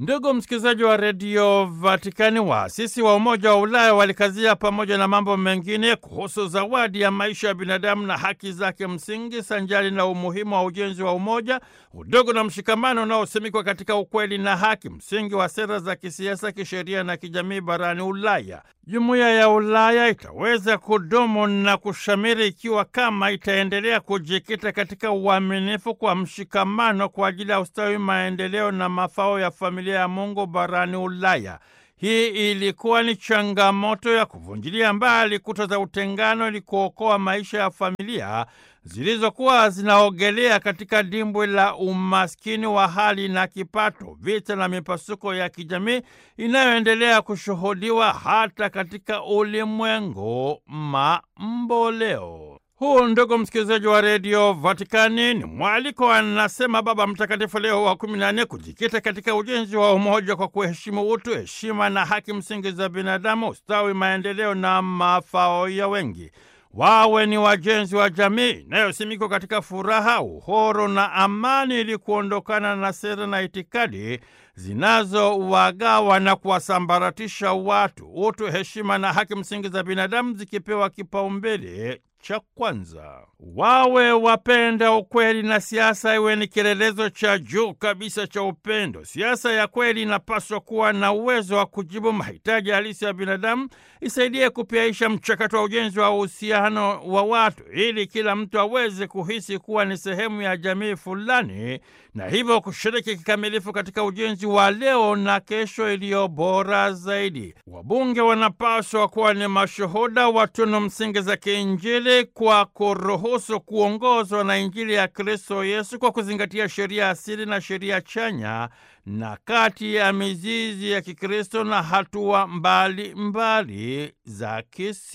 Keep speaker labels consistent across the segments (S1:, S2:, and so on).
S1: Ndugu msikilizaji wa redio Vatikani, waasisi wa Umoja wa Ulaya walikazia pamoja na mambo mengine kuhusu zawadi ya maisha ya binadamu na haki zake msingi, sanjari na umuhimu wa ujenzi wa umoja, udogo na mshikamano unaosimikwa katika ukweli na haki, msingi wa sera za kisiasa, kisheria na kijamii barani Ulaya. Jumuiya ya Ulaya itaweza kudumu na kushamiri ikiwa kama itaendelea kujikita katika uaminifu kwa mshikamano kwa ajili ya ustawi, maendeleo na mafao ya familia ya Mungu barani Ulaya. Hii ilikuwa ni changamoto ya kuvunjilia mbali kuta za utengano ili kuokoa maisha ya familia zilizokuwa zinaogelea katika dimbwi la umaskini wa hali na kipato, vita na mipasuko ya kijamii inayoendelea kushuhudiwa hata katika ulimwengu mamboleo. Huu, ndugu msikilizaji wa redio Vatikani, ni mwaliko, anasema Baba Mtakatifu Leo wa kumi na nne, kujikita katika ujenzi wa umoja kwa kuheshimu utu, heshima na haki msingi za binadamu, ustawi, maendeleo na mafao ya wengi. Wawe ni wajenzi wa jamii inayosimikwa katika furaha, uhuru na amani, ili kuondokana na sera na itikadi zinazowagawa na kuwasambaratisha watu. Utu, heshima na haki msingi za binadamu zikipewa kipaumbele cha kwanza. Wawe wapenda ukweli na siasa iwe ni kielelezo cha juu kabisa cha upendo. Siasa ya kweli inapaswa kuwa na uwezo wa kujibu mahitaji halisi ya binadamu, isaidie kupiaisha mchakato wa ujenzi wa uhusiano wa watu, ili kila mtu aweze kuhisi kuwa ni sehemu ya jamii fulani, na hivyo kushiriki kikamilifu katika ujenzi wa leo na kesho iliyo bora zaidi. Wabunge wanapaswa kuwa ni mashuhuda wa tunu msingi za kiinjili kwa kuruhusu kuongozwa na Injili ya Kristo Yesu kwa kuzingatia sheria asili na sheria chanya na kati ya mizizi ya Kikristo na hatua mbali mbali za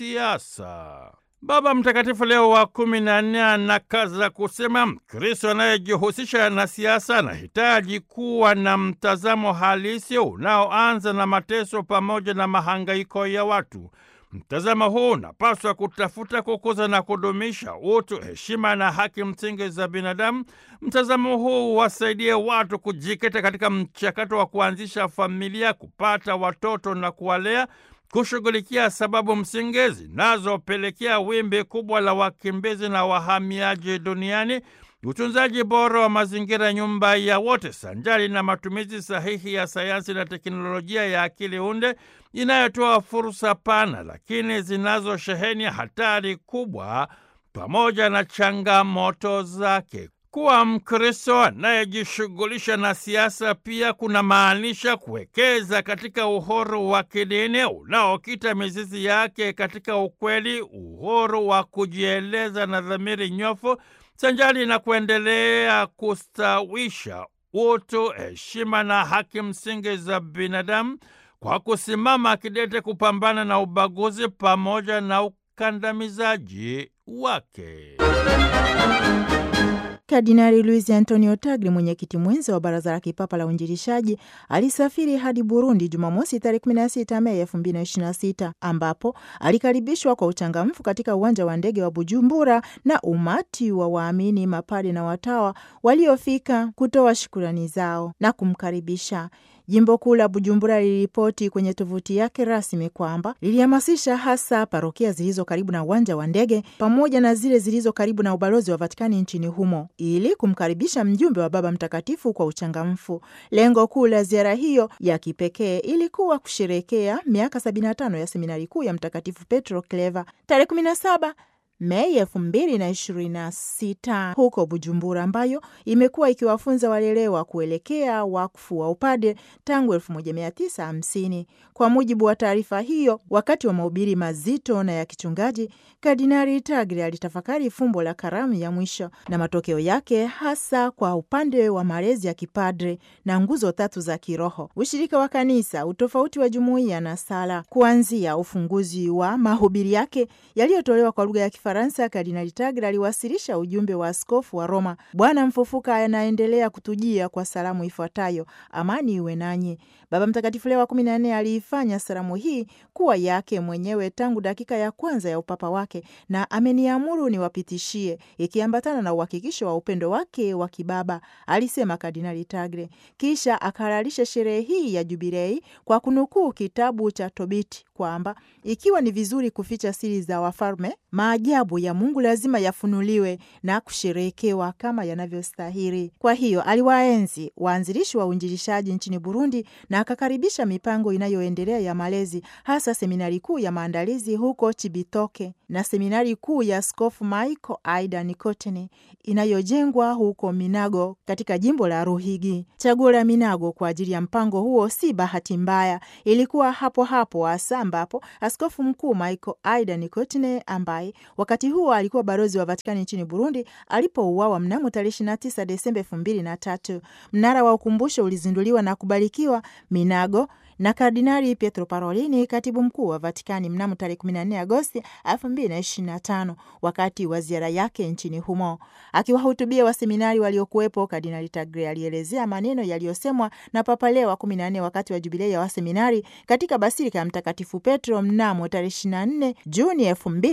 S1: kisiasa. Baba Mtakatifu Leo wa kumi na nne anakaza kusema Mkristo anayejihusisha na siasa anahitaji kuwa na mtazamo halisi unaoanza na mateso pamoja na mahangaiko ya watu. Mtazamo huu unapaswa kutafuta kukuza na kudumisha utu, heshima na haki msingi za binadamu. Mtazamo huu wasaidie watu kujikita katika mchakato wa kuanzisha familia, kupata watoto na kuwalea, kushughulikia sababu msingi zinazopelekea wimbi kubwa la wakimbizi na wahamiaji duniani, utunzaji bora wa mazingira, nyumba ya wote, sanjari na matumizi sahihi ya sayansi na teknolojia ya akili unde inayotoa fursa pana, lakini zinazosheheni hatari kubwa pamoja na changamoto zake. Kuwa Mkristo anayejishughulisha na siasa pia kuna maanisha kuwekeza katika uhuru wa kidini unaokita mizizi yake katika ukweli, uhuru wa kujieleza na dhamiri nyofu, sanjari na kuendelea kustawisha utu, heshima na haki msingi za binadamu kwa kusimama kidete kupambana na ubaguzi pamoja na ukandamizaji wake.
S2: Kardinali Luis Antonio Tagli, mwenyekiti mwenza wa Baraza la Kipapa la Uinjilishaji, alisafiri hadi Burundi Jumamosi tarehe 16 Mei 2026 ambapo alikaribishwa kwa uchangamfu katika uwanja wa ndege wa Bujumbura na umati wa waamini, mapade na watawa waliofika kutoa shukurani zao na kumkaribisha. Jimbo kuu la Bujumbura liliripoti kwenye tovuti yake rasmi kwamba lilihamasisha hasa parokia zilizo karibu na uwanja wa ndege pamoja na zile zilizo karibu na ubalozi wa Vatikani nchini humo ili kumkaribisha mjumbe wa Baba Mtakatifu kwa uchangamfu. Lengo kuu la ziara hiyo ya kipekee ilikuwa kusherekea miaka 75 ya seminari kuu ya Mtakatifu Petro Kleva tarehe 17 Mei elfu mbili na ishirini na sita huko Bujumbura, ambayo imekuwa ikiwafunza walelewa kuelekea wakfu wa upade tangu elfu moja mia tisa hamsini. Kwa mujibu wa taarifa hiyo, wakati wa mahubiri mazito na ya kichungaji, Kardinali Tagle alitafakari fumbo la karamu ya mwisho na matokeo yake, hasa kwa upande wa malezi ya kipadre na nguzo tatu za kiroho: ushirika wa kanisa, utofauti wa jumuiya na sala. Kuanzia ufunguzi wa mahubiri yake yaliyotolewa kwa lugha ya Kifaransa, Kardinali Tagle aliwasilisha ujumbe wa askofu wa Roma: Bwana mfufuka anaendelea kutujia kwa salamu ifuatayo, amani iwe nanyi. Baba Mtakatifu Leo wa kumi na nne aliifanya salamu hii kuwa yake mwenyewe tangu dakika ya kwanza ya upapa wake, na ameniamuru niwapitishie, ikiambatana na uhakikisho wa upendo wake wa kibaba, alisema Kardinali Tagle. Kisha akahalalisha sherehe hii ya Jubilei kwa kunukuu kitabu cha Tobiti kwamba ikiwa ni vizuri kuficha siri za wafalme, maajabu ya Mungu lazima yafunuliwe na kusherehekewa kama yanavyostahili. Kwa hiyo aliwaenzi waanzilishi wa uinjilishaji nchini Burundi na akakaribisha mipango inayoendelea ya malezi, hasa seminari kuu ya maandalizi huko Chibitoke na seminari kuu ya Askofu Michael Aida Nikoteni inayojengwa huko Minago katika jimbo la Ruhigi. Chaguo la Minago kwa ajili ya mpango huo si bahati mbaya, ilikuwa hapo hapo hasa ambapo askofu mkuu Michael Aida Nikotine ambaye wakati huo alikuwa balozi wa Vatikani nchini Burundi alipouawa mnamo tarehe 29 Desemba elfu mbili na tatu. Mnara wa ukumbusho ulizinduliwa na kubarikiwa Minago na Kardinali Pietro Parolini, katibu mkuu wa Vatikani mnamo tarehe 14 Agosti 2025 wakati wa ziara yake nchini humo. Akiwahutubia waseminari waliokuwepo, Kardinali Tagle alielezea maneno yaliyosemwa na Papa Leo wa 14 wakati wa jubilei ya waseminari katika basilika ya Mtakatifu Petro mnamo tarehe 24 Juni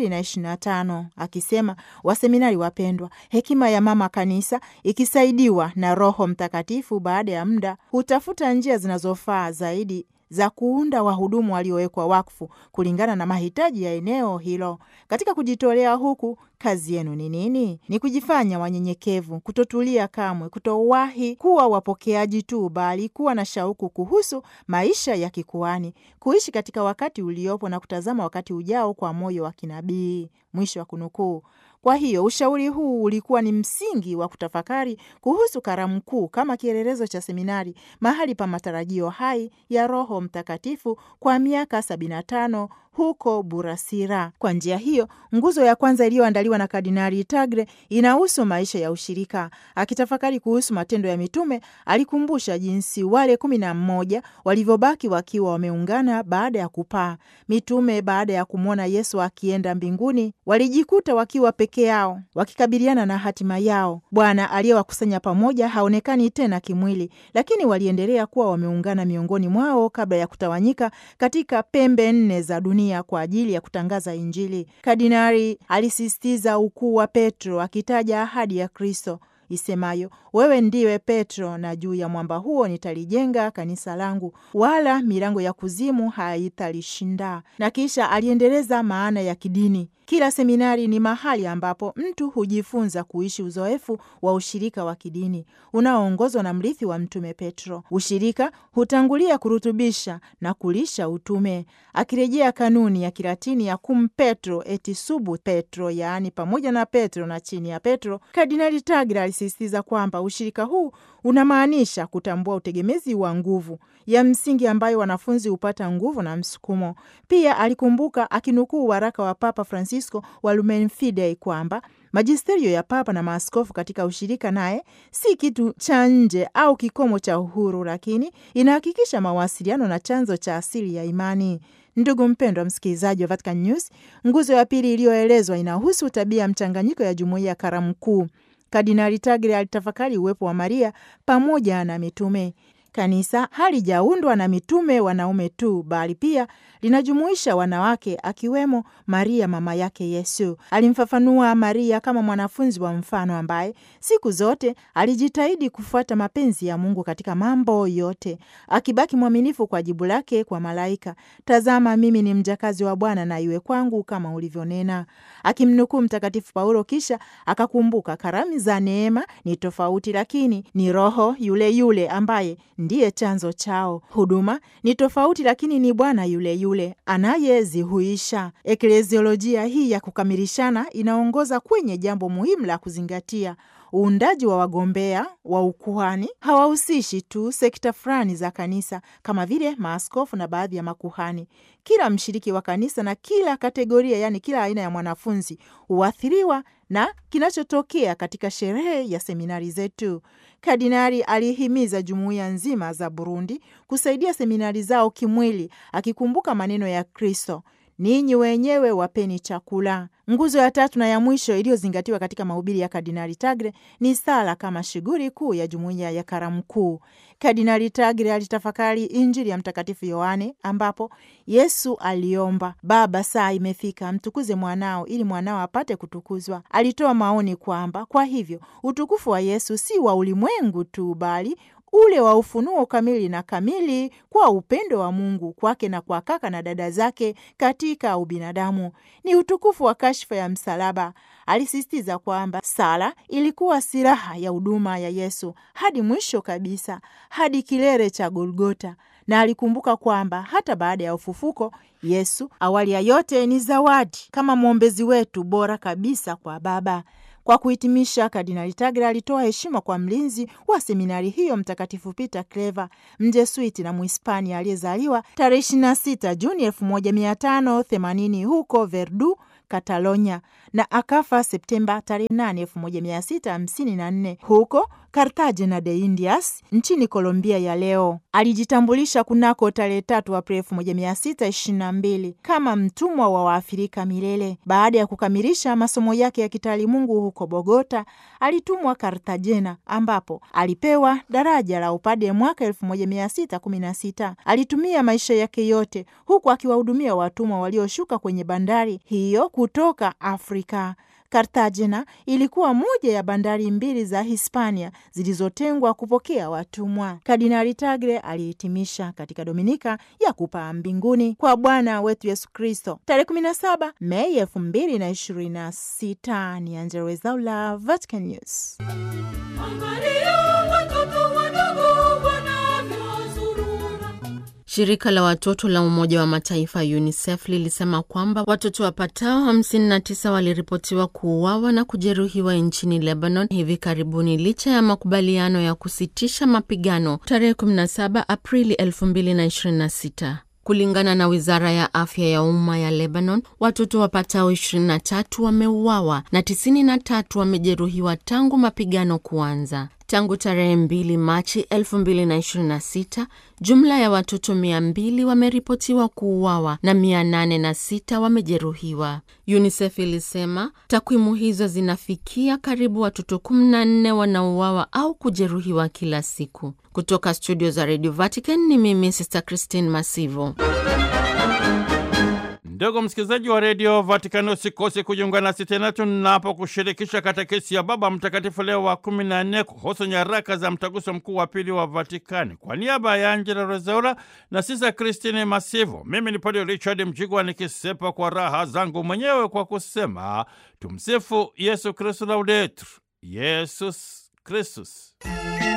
S2: 2025 akisema, waseminari wapendwa, hekima ya mama kanisa ikisaidiwa na Roho Mtakatifu baada ya muda hutafuta njia zinazofaa zaidi za kuunda wahudumu waliowekwa wakfu kulingana na mahitaji ya eneo hilo. Katika kujitolea huku, kazi yenu ni nini? Ni kujifanya wanyenyekevu, kutotulia kamwe, kutowahi kuwa wapokeaji tu, bali kuwa na shauku kuhusu maisha ya kikuani, kuishi katika wakati uliopo na kutazama wakati ujao kwa moyo wa kinabii. Mwisho wa kunukuu. Kwa hiyo ushauri huu ulikuwa ni msingi wa kutafakari kuhusu karamu kuu kama kielelezo cha seminari, mahali pa matarajio hai ya Roho Mtakatifu kwa miaka 75 huko Burasira. Kwa njia hiyo, nguzo ya kwanza iliyoandaliwa na Kardinali Tagle inahusu maisha ya ushirika. Akitafakari kuhusu matendo ya mitume, alikumbusha jinsi wale kumi na mmoja walivyobaki wakiwa wameungana baada ya kupaa. Mitume baada ya kumwona Yesu akienda mbinguni walijikuta wakiwa peke yao wakikabiliana na hatima yao. Bwana aliyewakusanya pamoja haonekani tena kimwili, lakini waliendelea kuwa wameungana miongoni mwao kabla ya kutawanyika katika pembe nne za dunia kwa ajili ya kutangaza Injili. Kardinali alisisitiza ukuu wa Petro akitaja ahadi ya Kristo isemayo wewe ndiwe Petro, na juu ya mwamba huo nitalijenga kanisa langu, wala milango ya kuzimu haitalishinda. Na kisha aliendeleza maana ya kidini. Kila seminari ni mahali ambapo mtu hujifunza kuishi uzoefu wa ushirika wa kidini unaoongozwa na mrithi wa Mtume Petro. Ushirika hutangulia kurutubisha na kulisha utume, akirejea kanuni ya Kilatini ya cum Petro et sub Petro, yaani pamoja na Petro na chini ya Petro. Kardinali Tagle alisisitiza kwamba ushirika huu unamaanisha kutambua utegemezi wa nguvu ya msingi ambayo wanafunzi hupata nguvu na msukumo. Pia alikumbuka akinukuu waraka wa Papa Francisco wa Lumen Fidei kwamba majisterio ya Papa na maaskofu katika ushirika naye si kitu cha nje au kikomo cha uhuru, lakini inahakikisha mawasiliano na chanzo cha asili ya imani. Ndugu mpendwa msikilizaji wa Vatican News, nguzo ya pili iliyoelezwa inahusu tabia ya mchanganyiko ya jumuiya ya karamu kuu. Kardinali Tagle alitafakari uwepo wa Maria pamoja na mitume. Kanisa halijaundwa na mitume wanaume tu, bali pia linajumuisha wanawake, akiwemo Maria mama yake Yesu. Alimfafanua Maria kama mwanafunzi wa mfano ambaye siku zote alijitahidi kufuata mapenzi ya Mungu katika mambo yote, akibaki mwaminifu kwa jibu lake kwa malaika, tazama mimi ni mjakazi wa Bwana, na iwe kwangu kama ulivyonena, akimnukuu Mtakatifu Paulo. Kisha akakumbuka karamu za neema ni tofauti, lakini ni Roho yule yule ambaye ndiye chanzo chao. Huduma ni tofauti, lakini ni Bwana yule yule anayezihuisha. Ekleziolojia hii ya kukamilishana inaongoza kwenye jambo muhimu la kuzingatia. Uundaji wa wagombea wa ukuhani hawahusishi tu sekta fulani za kanisa kama vile maaskofu na baadhi ya makuhani. Kila mshiriki wa kanisa na kila kategoria, yaani kila aina ya mwanafunzi huathiriwa na kinachotokea katika sherehe ya seminari zetu. Kardinali alihimiza jumuiya nzima za Burundi kusaidia seminari zao kimwili, akikumbuka maneno ya Kristo ninyi wenyewe wapeni chakula. Nguzo ya tatu na ya mwisho iliyozingatiwa katika mahubiri ya Kardinali Tagle ni sala kama shughuli kuu ya jumuiya ya karamu kuu. Kardinali Tagle alitafakari Injili ya Mtakatifu Yohane ambapo Yesu aliomba, Baba, saa imefika, mtukuze mwanao ili mwanao apate kutukuzwa. Alitoa maoni kwamba kwa hivyo utukufu wa Yesu si wa ulimwengu tu, bali ule wa ufunuo kamili na kamili kwa upendo wa Mungu kwake na kwa kaka na dada zake katika ubinadamu. Ni utukufu wa kashfa ya msalaba. Alisisitiza kwamba sala ilikuwa silaha ya huduma ya Yesu hadi mwisho kabisa, hadi kilele cha Golgota, na alikumbuka kwamba hata baada ya ufufuko Yesu awali ya yote ni zawadi kama mwombezi wetu bora kabisa kwa Baba. Kwa kuhitimisha, Kardinali Tagle alitoa heshima kwa mlinzi wa seminari hiyo Mtakatifu Peter Clever, Mjesuiti na Mhispania aliyezaliwa tarehe 26 Juni 1580 huko Verdu, Catalonia na akafa Septemba tarehe 8 1654 huko Cartagena de Indias nchini Colombia ya leo. Alijitambulisha kunako tarehe 3 Aprili 1622 kama mtumwa wa Waafrika milele. Baada ya kukamilisha masomo yake ya kitaalimungu huko Bogota, alitumwa Cartagena ambapo alipewa daraja la upade mwaka 1616. Alitumia maisha yake yote huku akiwahudumia watumwa walioshuka kwenye bandari hiyo kutoka Afrika. Kartagena ilikuwa moja ya bandari mbili za Hispania zilizotengwa kupokea watumwa. Kardinali Tagle alihitimisha katika Dominika ya kupaa mbinguni kwa Bwana wetu Yesu Kristo tarehe 17 Mei 2026. Ni Angella Rwezaula, Vatican News.
S3: Shirika la watoto la Umoja wa Mataifa UNICEF lilisema kwamba watoto wapatao 59 waliripotiwa kuuawa na kujeruhiwa nchini Lebanon hivi karibuni licha ya makubaliano ya kusitisha mapigano tarehe 17 Aprili 2026. Kulingana na wizara ya afya ya umma ya Lebanon, watoto wapatao 23 wameuawa na 93 wamejeruhiwa tangu mapigano kuanza. Tangu tarehe 2 Machi 2026, jumla ya watoto 200 wameripotiwa kuuawa na 806 wamejeruhiwa. UNICEF ilisema takwimu hizo zinafikia karibu watoto 14 wanauawa au kujeruhiwa kila siku. Kutoka studio za Radio Vatican ni mimi Sister Christine Masivo.
S1: Ndugu msikilizaji wa redio Vatikani, usikose kujiunga nasi tena tunapokushirikisha katekesi ya Baba Mtakatifu Leo wa kumi na nne kuhusu nyaraka za mtaguso mkuu wa pili wa Vatikani. Kwa niaba ya Angela Rezaura na sisa Kristine Masivo, mimi ni Padre Richard Mjigwa nikisepa kwa raha zangu mwenyewe kwa kusema tumsifu Yesu Kristu, laudetur Yesus Kristus.